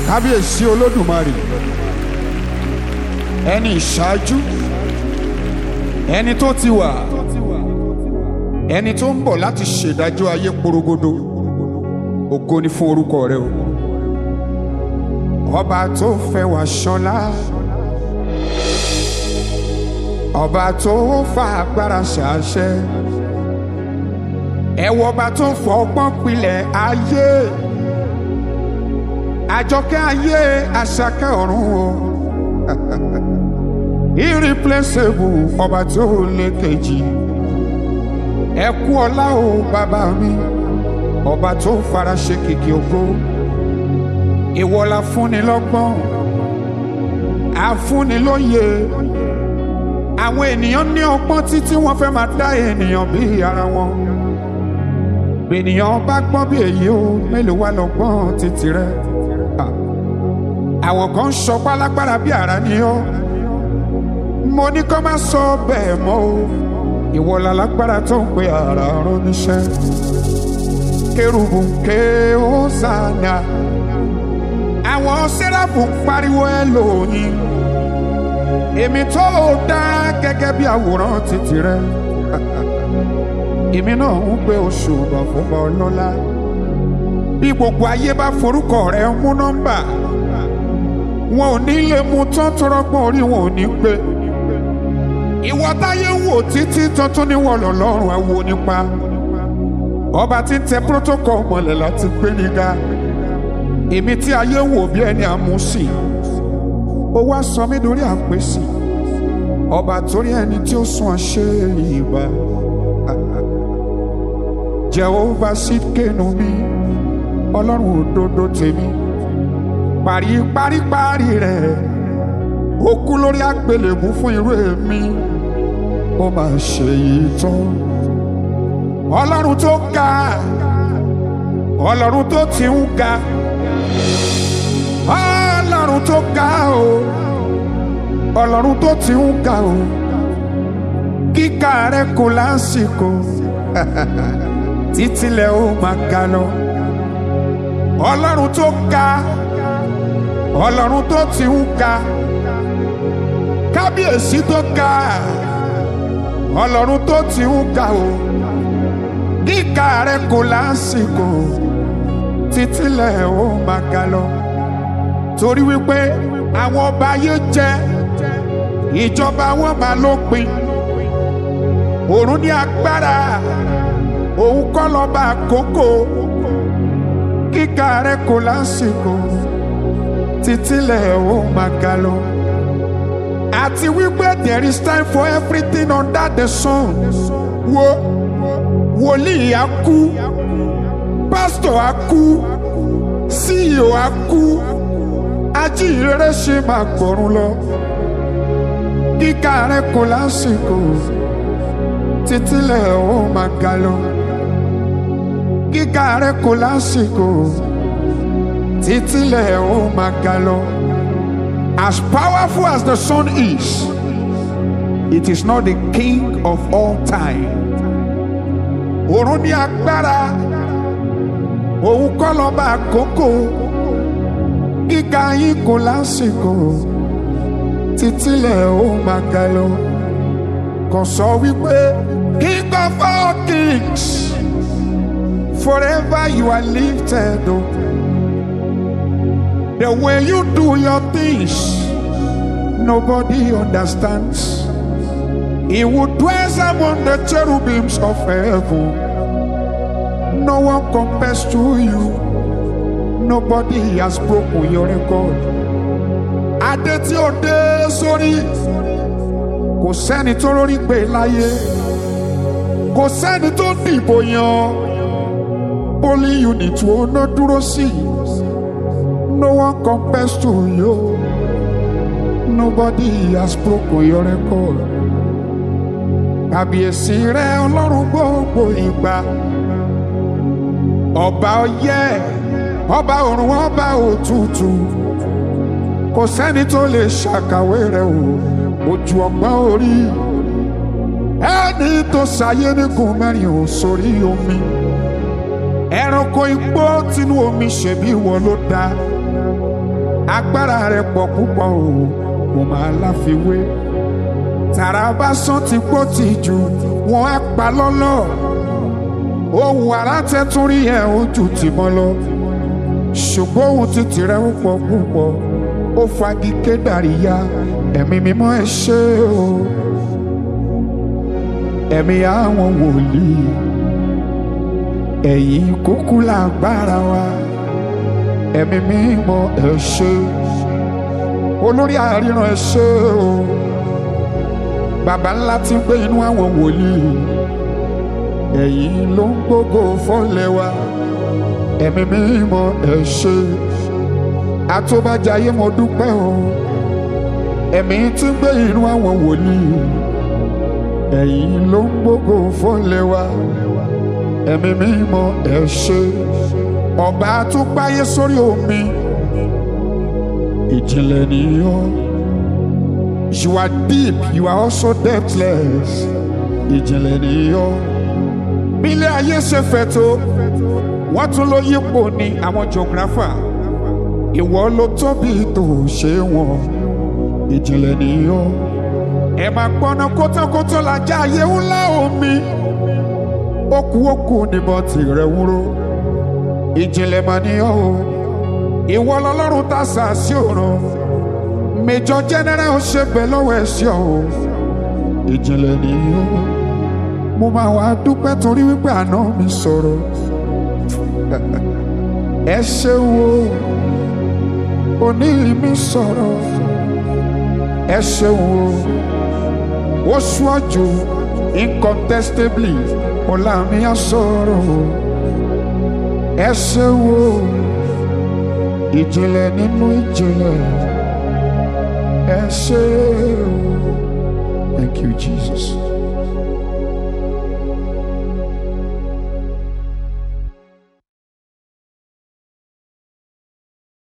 kábíyèsí olódùmarè ẹni ìṣáájú ẹni tó ti wà ẹni tó ń bọ̀ láti ṣèdájọ́ ayé porogodo ògo ni fún orúkọ rẹ o ọba tó fẹ́ wá ṣọlá ọba tó fa agbára ṣàṣẹ ẹwọ ọba tó fọ ọgbọ́n pilẹ̀ ayé àjọkẹ́ ayé àṣàkẹ́ ọ̀run o irreplaceable ọba tó lé kejì ẹ kú ọlá o bàbá mi ọba tó fara ṣe kìkì ògo ìwọ la fúnni lọ́gbọ́n àfúnni lóye àwọn ènìyàn ní ọgbọ́n títí wọ́n fẹ́ máa dá ènìyàn bí ara wọn ènìyàn bá gbọ́n bí èyí o mélòó wá lọ́gbọ́n títí rẹ Ah. àwọn kan ń sọ pálágbára bí ara ni ó mo ní kó má sọ bẹ́ẹ̀ mọ́ o ìwọ la lágbára tó ń pe ara rán níṣẹ́ kérubù ké Hósánà àwọn sẹ́ráfù ń pariwo ẹ lóyìn èmi tó o dá gẹ́gẹ́ bí àwòrán títì rẹ èmi náà ń gbé oṣù bọ̀ fún bọ́ lọ́la bí gbogbo ayé bá forúkọ rẹ mú nọ́mbà wọn ò ní lè mú tán tọrọgbọ́n orí wọn ò ní pé ìwọ táyé ń wò títí tuntun ní wọn lọ́lọ́run àwo nípa ọba tí ń tẹ protocol mọ́lẹ̀ láti gbé níga èmi tí ayé ń wò bí ẹni àmúsì ó wá sọ mí lórí àpèsè ọba torí ẹni tí ó sún àṣẹ ìbá Jehovah Sidkenu mi ọlọ́run òdodo tèmi parí paríparí rẹ̀ ó kú lórí àgbélébú fún irú èmi ó máa ṣe yìí tán ọlọ́run tó ga ọlọ́run tó ti ń ga ọlọ́run tó ga o ọlọ́run tó ti ń ga o kíkà rẹ̀ kò lásìkò títílẹ̀ ó máa ga lọ ọlọ́run tó ga ọlọ́run tó ti ń ga kábíyèsí tó ga ọlọ́run tó ti ń ga o kíkà rẹ̀ kò lásìkò títílẹ̀ ó máa ga lọ torí wípé àwọn ọba ayé jẹ ìjọba wọn máa lópin òrùn ní agbára òun kọ́ lọ́ba àkókò kíkà rẹ̀ kò lásìkò títílẹ̀ ó máa ga lọ àti wípé there is time for everything under the sun wo wòlíì á kú pásítọ̀ á kú CEO á kú ajíhìnrere ṣe máa gbọ̀run lọ kíkà rẹ̀ kò lásìkò títílẹ̀ ó máa ga lọ kíkà rẹ̀ kò lásìkò títílẹ̀ ó máa ga lọ. As powerful as the sun is, it is not the king of all time. Òrùn ní agbára, òun kọ́ lọ́ba àkókò, gíga yín kò lásìkò, títílẹ̀ ó máa ga lọ. Kò sọ wípé king of all kings, forever you are lifted up. The way you do your things, nobody understands. He would dwell among the cherubims of heaven. No one compares to you. Nobody has broken your record. Adé tí ó dé sórí, kò sẹ́ni tó lórí gbé láyé, kò sẹ́ni tó dìbò yan. Polling unit wo ná dúró sí? No one compares to you. Nobody has broken your record. Kàbíyèsí rẹ ọlọ́run gbogbo ìgbà. Ọba ọyẹ́, ọba òrùn, ọba òtútù. Kò sẹ́ni tó lè ṣàkàwé rẹ̀ o, ojú ọgbọ́n orí. Ẹni tó ṣayé nígun mẹ́rin ò sórí omi. Ẹranko igbó tinú omi ṣèbí wọn ló dá agbára rẹ̀ pọ̀ púpọ̀ o kò máa láfiwé tàrà bá sán ti gbó ti jù wọ́n á pa lọ́lọ́ ohun àrà tẹ́tún rí ẹ̀ ojú tì mọ́ lọ ṣùgbọ́n ohun ti tìrẹ̀ ó pọ̀ púpọ̀ ó fagi kédàrí ya ẹ̀mí mímọ́ ẹ ṣé o ẹ̀mí àwọn wòlíì ẹ̀yin kúkú lágbára wa ẹ̀mí mímọ́ ẹ ṣé olórí àríran ẹ ṣé o bàbá ńlá tí ń gbé inú àwọn wòlíì ẹ̀yin ló ń gbógo fọ́lẹ̀ wa ẹ̀mí mímọ́ ẹ ṣé àtúbàjáyé mo dúpẹ́ o ẹ̀mí tí ń gbé inú àwọn wòlíì ẹ̀yin ló ń gbógo fọ́lẹ̀ wa ẹ̀mí mímọ́ ẹ ṣé ọba tó gbáyé sórí omi ìjìnlẹ̀ nìyọ́ you are deep you are also depthless ìjìnlẹ̀ nìyọ́ bílẹ̀ ayé ṣe fẹ̀ tó wọ́n tún ló yípo ní àwọn geographer ìwọ ló tóbi tó ṣe wọn ìjìnlẹ̀ nìyọ́ ẹ máa gbọ́ná kótókótó lajá ayé ńlá omi okú okú níbọn tìrẹ̀ wúrò ìjìnlẹ̀ mà nìyọ́ o ìwọ lọ́lọ́run tá a sà sí òrùn mẹjọ general ó ṣe bẹ lọ́wọ́ ẹ̀ sí ọ o ìjìnlẹ̀ nìyọ́ mo máa wá dúpẹ́ torí wípé àná mi sọ̀rọ̀ ẹ ṣeun o òní mi sọ̀rọ̀ ẹ ṣeun o ó ṣíwájú incontestably ọ̀la mi á sọ̀rọ̀ o ẹ ṣeun o ìjìnlẹ̀ nínú ìjìnlẹ̀ ẹ ṣe o thank you Jesus.